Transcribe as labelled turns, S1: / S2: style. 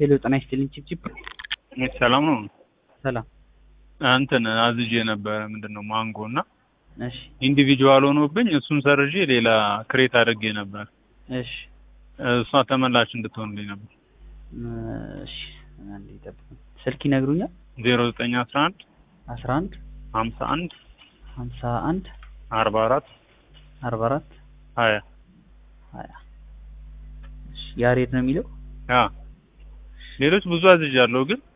S1: ሄሎ ጤና ይስጥልኝ ቺፕቺፕ
S2: ሰላም ነው።
S1: ሰላም
S2: እንትን አዝዤ ነበረ ምንድን ነው ማንጎ እና
S1: እሺ
S2: ኢንዲቪጁዋል ሆኖብኝ እሱን ሰርዤ ሌላ ክሬት አድርጌ ነበር።
S1: እሺ
S2: እሷ ተመላሽ እንድትሆንልኝ ነበር።
S1: እሺ አንዴ ጠብቁኝ ስልክ ይነግሩኛል
S2: ዜሮ ዘጠኝ አስራ አንድ
S1: አስራ አንድ
S2: ሀምሳ አንድ
S1: ሀምሳ አንድ
S2: አርባ አራት
S1: አርባ አራት
S2: ሀያ
S1: ሀያ እሺ ያሬድ ነው የሚለው
S2: ያ ሌሎች ብዙ አዝዣለሁ ግን